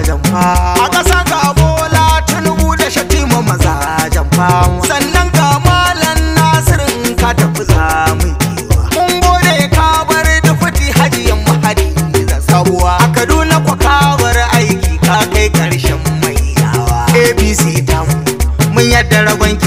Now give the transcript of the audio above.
mazajen fama a ƙasa ga bola tinubu da shatima mazajen fama sannan ga malam nasirin ka tafi zamu kewa mun gode ka bar dufati hajiyan mahadi da sabuwa a kaduna kwa ka bar aiki ka kai ƙarshen mai yawa apc tamu mun yadda ragon